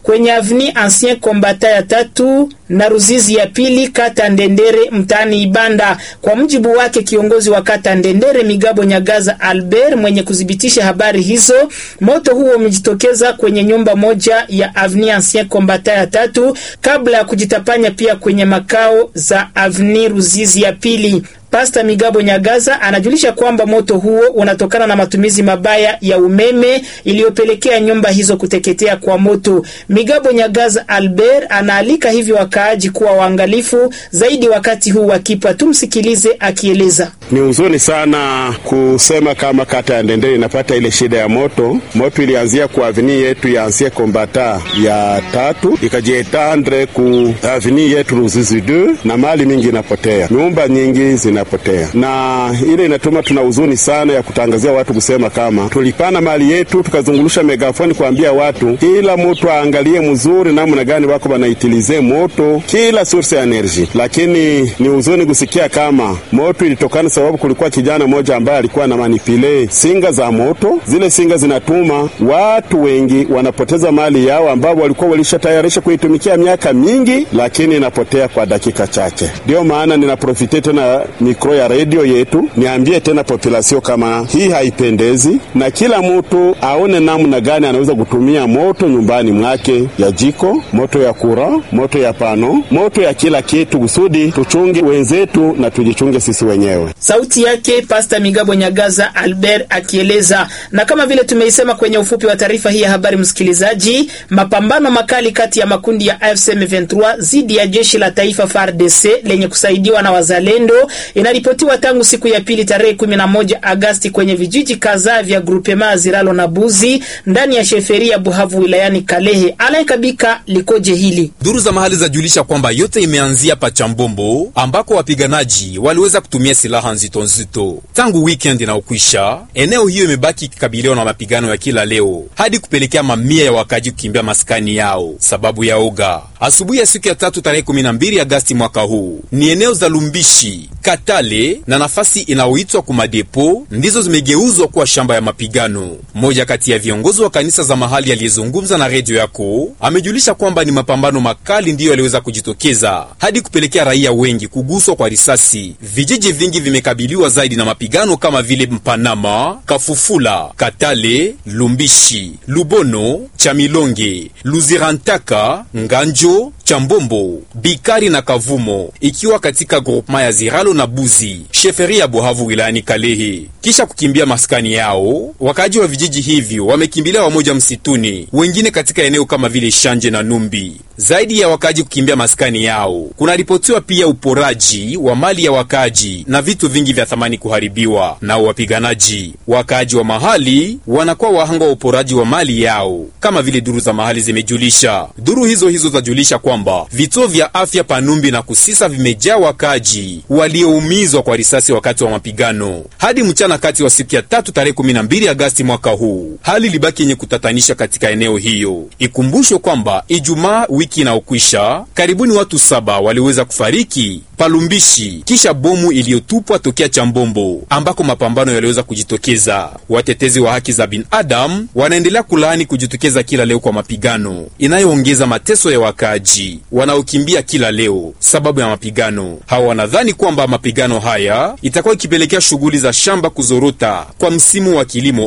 kwenye avni Ancien Kombata ya tatu na Ruzizi ya pili kata Ndendere mtaani Ibanda. Kwa mujibu wake kiongozi wa kata Ndendere Migabo Nyagaza Albert mwenye kudhibitisha habari hizo, moto huo umejitokeza kwenye nyumba moja ya avni Ancien Kombata ya tatu kabla ya kujitapanya pia kwenye makao za avni Ruzizi ya pili. Pasta Migabo Nyagaza anajulisha kwamba moto huo unatokana na matumizi mabaya ya umeme iliyopelekea nyumba hizo kuteketea kwa moto. Migabo Nyagaza Albert anaalika hivyo wakaaji kuwa waangalifu zaidi wakati huu wakipwa. Tumsikilize akieleza. Ni huzuni sana kusema kama kata ya Ndendere inapata ile shida ya moto. Moto ilianzia kwa avini yetu ya Ancien Kombata ya tatu ikajietandre ku avini yetu Ruzizi 2 na mali mingi inapotea, nyumba nyingi zina potea na ile inatuma tuna huzuni sana ya kutangazia watu kusema kama tulipana mali yetu, tukazungulusha megafoni kuambia watu kila mtu aangalie mzuri namna gani wako wanaitilize moto kila source ya energy, lakini ni huzuni kusikia kama moto ilitokana sababu kulikuwa kijana mmoja ambaye alikuwa na manipile singa za moto. Zile singa zinatuma watu wengi wanapoteza mali yao ambao walikuwa walishatayarisha kuitumikia miaka mingi, lakini inapotea kwa dakika chache. Ndio maana ninaprofite tena mikro ya redio yetu niambie tena populasio kama hii haipendezi, na kila mtu aone namna gani anaweza kutumia moto nyumbani mwake, ya jiko, moto ya kura, moto ya pano, moto ya kila kitu, kusudi tuchunge wenzetu na tujichunge sisi wenyewe. Sauti yake Pasta Migabo Nyagaza Albert akieleza. Na kama vile tumeisema kwenye ufupi wa taarifa hii ya habari, msikilizaji, mapambano makali kati ya makundi ya AFC M23 dhidi ya jeshi la taifa FARDC lenye kusaidiwa na wazalendo inaripotiwa tangu siku ya pili tarehe 11 Agasti kwenye vijiji kadhaa vya grupema Aziralo na Buzi ndani ya sheferia Buhavu wilayani Kalehe. Alain Kabika likoje hili? Duru za mahali zajulisha kwamba yote imeanzia Pachambombo ambako wapiganaji waliweza kutumia silaha nzito nzito tangu weekend inaokwisha. Eneo hiyo imebaki ikikabiliwa na mapigano ya kila leo hadi kupelekea mamia ya wakaji kukimbia maskani yao sababu ya oga. Asubuhi ya siku ya tatu tarehe 12 Agasti mwaka huu ni eneo za Lumbishi Katale na nafasi inayoitwa Kumadepo ndizo zimegeuzwa kuwa shamba ya mapigano. Mmoja kati ya viongozi wa kanisa za mahali aliyezungumza na redio yako amejulisha kwamba ni mapambano makali ndiyo yaliweza kujitokeza hadi kupelekea raia wengi kuguswa kwa risasi. Vijiji vingi vimekabiliwa zaidi na mapigano kama vile Mpanama, Kafufula, Katale, Lumbishi, Lubono, Chamilonge, Luzirantaka, Nganjo, Chambombo, Bikari na Kavumo, ikiwa katika groupema ya Ziralo na Buzi, sheferi ya Buhavu wilayani Kalehe. Kisha kukimbia maskani yao, wakaaji wa vijiji hivyo wamekimbilia wamoja msituni, wengine katika eneo kama vile Shanje na Numbi. Zaidi ya wakaaji kukimbia maskani yao, kunaripotiwa pia uporaji wa mali ya wakaaji na vitu vingi vya thamani kuharibiwa nao wapiganaji. Wakaaji wa mahali wanakuwa wahanga wa uporaji wa mali yao, kama vile duru za mahali zimejulisha. Duru hizo hizo zajulisha kwamba vituo vya afya Panumbi na Kusisa vimejaa wakaaji walioumizwa kwa risasi wakati wa mapigano. Hadi mchana kati wa siku ya tatu tarehe 12 Agasti mwaka huu, hali libaki yenye kutatanisha katika eneo hiyo. Ikumbushwe kwamba Ijumaa wiki inaokwisha, karibuni watu saba waliweza kufariki Palumbishi kisha bomu iliyotupwa tokea Chambombo ambako mapambano yaliweza kujitokeza. Watetezi wa haki za binadamu wanaendelea kulaani kujitokeza kila leo kwa mapigano inayoongeza mateso ya wakaaji wanaokimbia kila leo sababu ya mapigano. Hawa wanadhani kwamba mapigano haya itakuwa ikipelekea shughuli za shamba kuzorota kwa msimu wa kilimo